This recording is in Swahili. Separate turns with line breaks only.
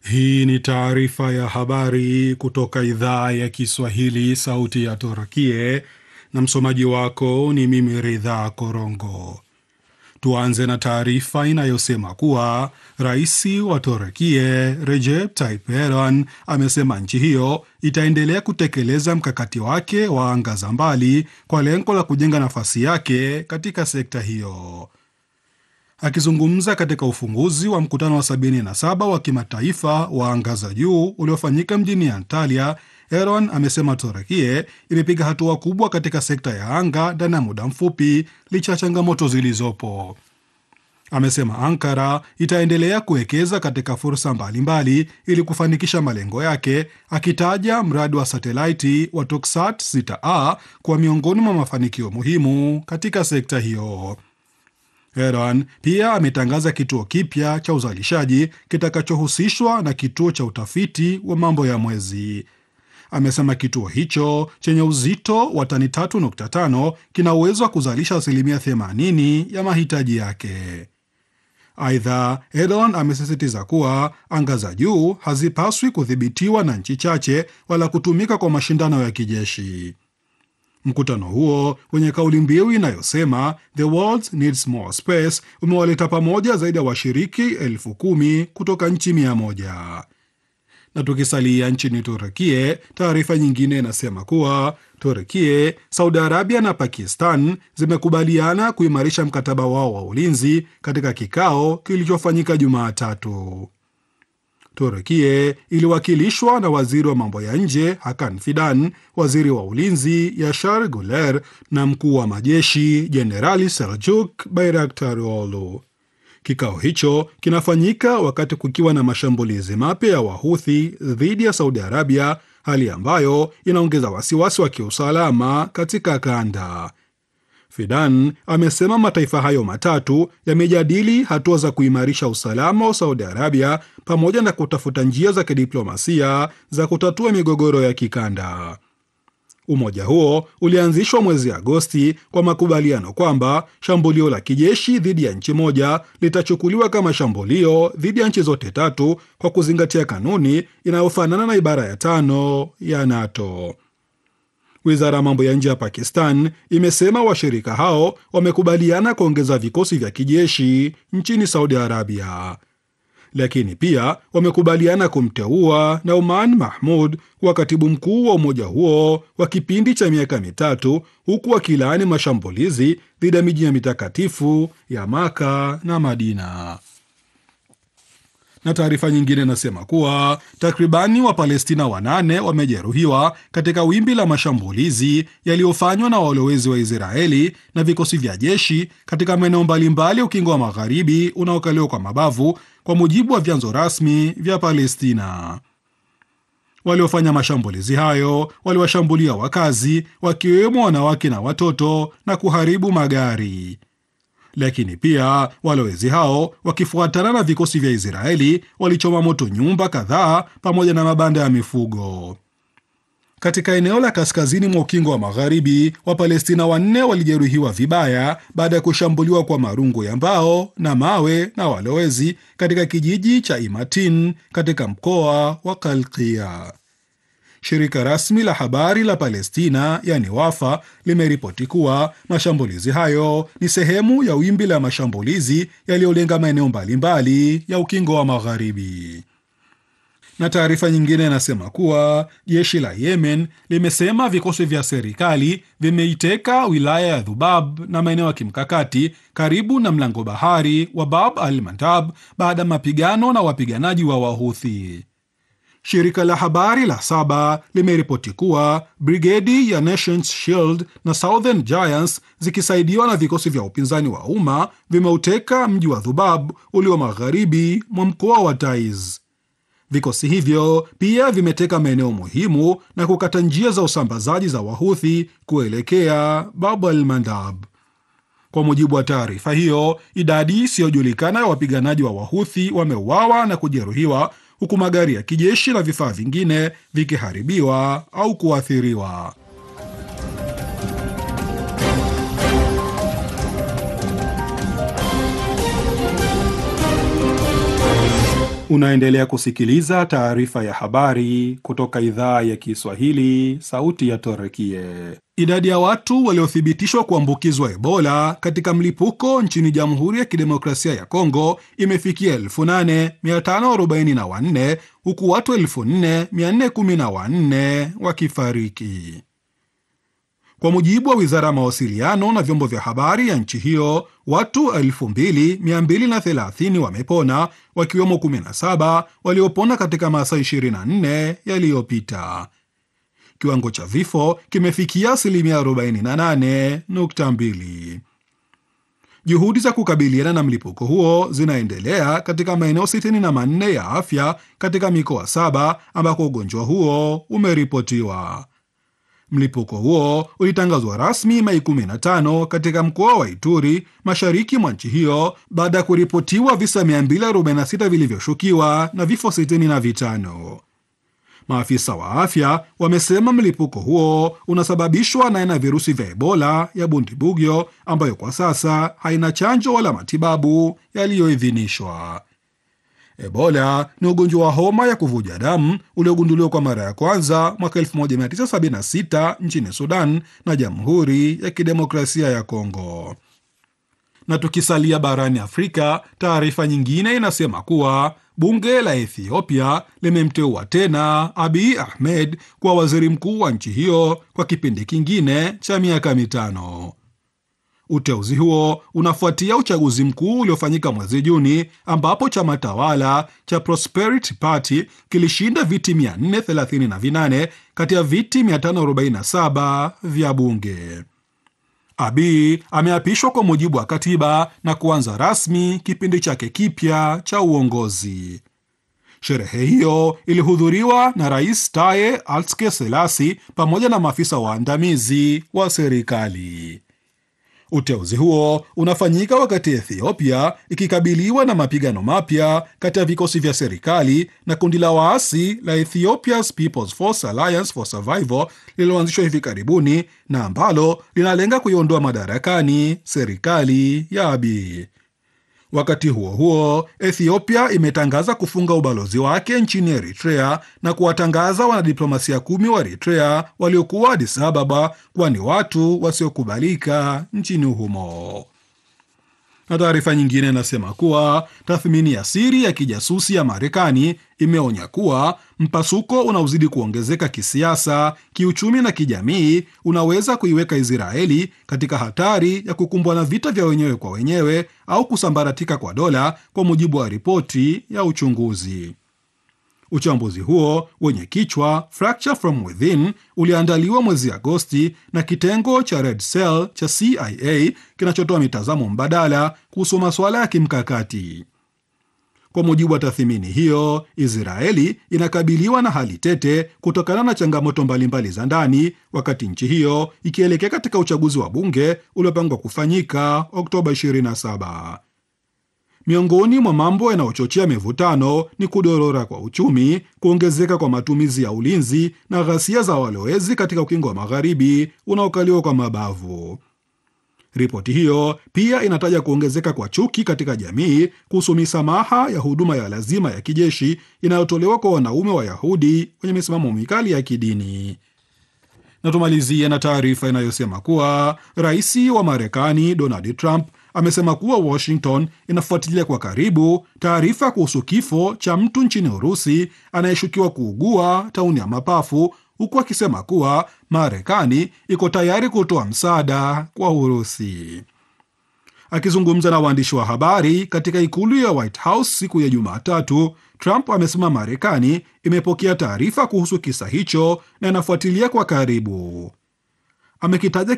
Hii ni taarifa ya habari kutoka idhaa ya Kiswahili, sauti ya Turkie, na msomaji wako ni mimi Ridha Korongo. Tuanze na taarifa inayosema kuwa rais wa Turkie Recep Tayyip Erdogan amesema nchi hiyo itaendelea kutekeleza mkakati wake wa anga za mbali kwa lengo la kujenga nafasi yake katika sekta hiyo. Akizungumza katika ufunguzi wa mkutano wa 77 wa kimataifa wa anga za juu uliofanyika mjini Antalya, Erdogan amesema Turekie imepiga hatua kubwa katika sekta ya anga ndani ya muda mfupi licha ya changamoto zilizopo. Amesema Ankara itaendelea kuwekeza katika fursa mbalimbali ili kufanikisha malengo yake, akitaja mradi wa satelaiti wa Toksat 6a kuwa miongoni mwa mafanikio muhimu katika sekta hiyo. Erdogan pia ametangaza kituo kipya cha uzalishaji kitakachohusishwa na kituo cha utafiti wa mambo ya mwezi. Amesema kituo hicho chenye uzito wa tani 3.5 kina uwezo wa kuzalisha asilimia 80 ya mahitaji yake. Aidha, Erdogan amesisitiza kuwa anga za juu hazipaswi kudhibitiwa na nchi chache wala kutumika kwa mashindano ya kijeshi. Mkutano huo wenye kauli mbiu inayosema the world needs more space umewaleta pamoja zaidi ya washiriki elfu kumi kutoka nchi mia moja. Na tukisalia nchini Turekie, taarifa nyingine inasema kuwa Turekie, Saudi Arabia na Pakistan zimekubaliana kuimarisha mkataba wao wa ulinzi katika kikao kilichofanyika Jumatatu. Turekie iliwakilishwa na waziri wa mambo ya nje Hakan Fidan, waziri wa ulinzi Yashar Guler na mkuu wa majeshi Jenerali Seljuk Bayraktaroglu. Kikao hicho kinafanyika wakati kukiwa na mashambulizi mapya ya Wahuthi dhidi ya Saudi Arabia, hali ambayo inaongeza wasiwasi wa kiusalama katika kanda. Fidan amesema mataifa hayo matatu yamejadili hatua za kuimarisha usalama wa Saudi Arabia pamoja na kutafuta njia za kidiplomasia za kutatua migogoro ya kikanda. Umoja huo ulianzishwa mwezi Agosti kwa makubaliano kwamba shambulio la kijeshi dhidi ya nchi moja litachukuliwa kama shambulio dhidi ya nchi zote tatu kwa kuzingatia kanuni inayofanana na ibara ya tano ya NATO. Wizara ya mambo ya nje ya Pakistan imesema washirika hao wamekubaliana kuongeza vikosi vya kijeshi nchini Saudi Arabia, lakini pia wamekubaliana kumteua Nauman Mahmud kuwa katibu mkuu wa umoja huo wa kipindi cha miaka mitatu, huku wakilaani mashambulizi dhidi ya miji ya mitakatifu ya Maka na Madina na taarifa nyingine inasema kuwa takribani Wapalestina wanane wamejeruhiwa katika wimbi la mashambulizi yaliyofanywa na walowezi wa Israeli na vikosi vya jeshi katika maeneo mbalimbali ya ukingo wa magharibi unaokaliwa kwa mabavu, kwa mujibu wa vyanzo rasmi vya Palestina. Waliofanya mashambulizi hayo waliwashambulia wakazi, wakiwemo wanawake na watoto na kuharibu magari lakini pia walowezi hao wakifuatana na vikosi vya Israeli walichoma moto nyumba kadhaa pamoja na mabanda ya mifugo katika eneo la kaskazini mwa ukingo wa magharibi. Wapalestina wanne walijeruhiwa vibaya baada ya kushambuliwa kwa marungu ya mbao na mawe na walowezi katika kijiji cha Imatin katika mkoa wa Kalkia. Shirika rasmi la habari la Palestina yani Wafa limeripoti kuwa mashambulizi hayo ni sehemu ya wimbi la mashambulizi yaliyolenga maeneo mbalimbali ya ukingo wa magharibi. Na taarifa nyingine inasema kuwa jeshi la Yemen limesema vikosi vya serikali vimeiteka wilaya ya Dhubab na maeneo ya kimkakati karibu na mlango bahari wa Bab al Mandab baada ya mapigano na wapiganaji wa Wahuthi. Shirika la habari la Saba limeripoti kuwa brigedi ya Nations Shield na Southern Giants zikisaidiwa na vikosi vya upinzani wa umma vimeuteka mji wa Dhubab ulio magharibi mwa mkoa wa Taiz. Vikosi hivyo pia vimeteka maeneo muhimu na kukata njia za usambazaji za Wahuthi kuelekea Bab al Mandab. Kwa mujibu wa taarifa hiyo, idadi isiyojulikana ya wapiganaji wa Wahuthi wameuawa na kujeruhiwa huku magari ya kijeshi na vifaa vingine vikiharibiwa au kuathiriwa. Unaendelea kusikiliza taarifa ya habari kutoka idhaa ya Kiswahili, sauti ya Torekie. Idadi ya watu waliothibitishwa kuambukizwa Ebola katika mlipuko nchini Jamhuri ya Kidemokrasia ya Kongo imefikia 8544 huku watu 4414 wakifariki. Kwa mujibu wa wizara ya mawasiliano na vyombo vya habari ya nchi hiyo, watu 2230 wamepona, wakiwemo 17 waliopona katika masaa 24 yaliyopita. Kiwango cha vifo kimefikia asilimia 48.2. Juhudi za kukabiliana na mlipuko huo zinaendelea katika maeneo 64 ya afya katika mikoa saba ambako ugonjwa huo umeripotiwa. Mlipuko huo ulitangazwa rasmi Mei 15 katika mkoa wa Ituri, mashariki mwa nchi hiyo, baada ya kuripotiwa visa 246 vilivyoshukiwa na vifo 65. Maafisa wa afya wamesema mlipuko huo unasababishwa na aina ya virusi vya Ebola ya Bundibugyo ambayo kwa sasa haina chanjo wala matibabu yaliyoidhinishwa. Ebola ni ugonjwa wa homa ya kuvuja damu uliogunduliwa kwa mara ya kwanza mwaka 1976 nchini Sudan na Jamhuri ya Kidemokrasia ya Kongo. Na tukisalia barani Afrika, taarifa nyingine inasema kuwa bunge la Ethiopia limemteua tena Abiy Ahmed kuwa waziri mkuu wa nchi hiyo kwa kipindi kingine cha miaka mitano. Uteuzi huo unafuatia uchaguzi mkuu uliofanyika mwezi Juni ambapo chama tawala cha Prosperity Party kilishinda viti 438 kati ya viti 547 vya bunge. Abiy ameapishwa kwa mujibu wa katiba na kuanza rasmi kipindi chake kipya cha uongozi. Sherehe hiyo ilihudhuriwa na Rais Taye Atske Selasi pamoja na maafisa waandamizi wa serikali. Uteuzi huo unafanyika wakati Ethiopia ikikabiliwa na mapigano mapya kati ya vikosi vya serikali na kundi la waasi la Ethiopia's People's Force Alliance for Survival lililoanzishwa hivi karibuni na ambalo linalenga kuiondoa madarakani serikali ya Abiy. Wakati huo huo, Ethiopia imetangaza kufunga ubalozi wake nchini Eritrea na kuwatangaza wanadiplomasia kumi wa Eritrea waliokuwa Addis Ababa kuwa ni watu wasiokubalika nchini humo. Na taarifa nyingine inasema kuwa tathmini ya siri ya kijasusi ya Marekani imeonya kuwa mpasuko unaozidi kuongezeka kisiasa, kiuchumi na kijamii unaweza kuiweka Israeli katika hatari ya kukumbwa na vita vya wenyewe kwa wenyewe au kusambaratika kwa dola, kwa mujibu wa ripoti ya uchunguzi. Uchambuzi huo wenye kichwa Fracture from Within uliandaliwa mwezi Agosti na kitengo cha Red Cell cha CIA kinachotoa mitazamo mbadala kuhusu masuala ya kimkakati. Kwa mujibu wa tathmini hiyo, Israeli inakabiliwa na hali tete kutokana na changamoto mbalimbali za ndani, wakati nchi hiyo ikielekea katika uchaguzi wa bunge uliopangwa kufanyika Oktoba 27. Miongoni mwa mambo yanayochochea mivutano ni kudorora kwa uchumi, kuongezeka kwa matumizi ya ulinzi na ghasia za walowezi katika ukingo wa magharibi unaokaliwa kwa mabavu. Ripoti hiyo pia inataja kuongezeka kwa chuki katika jamii kuhusu misamaha ya huduma ya lazima ya kijeshi inayotolewa kwa wanaume Wayahudi wenye misimamo mikali ya kidini. Na tumalizie na taarifa inayosema kuwa rais wa Marekani Donald Trump amesema kuwa Washington inafuatilia kwa karibu taarifa kuhusu kifo cha mtu nchini Urusi anayeshukiwa kuugua tauni ya mapafu huku akisema kuwa Marekani iko tayari kutoa msaada kwa Urusi. Akizungumza na waandishi wa habari katika ikulu ya White House siku ya Jumatatu, Trump amesema Marekani imepokea taarifa kuhusu kisa hicho na inafuatilia kwa karibu. Amekitaja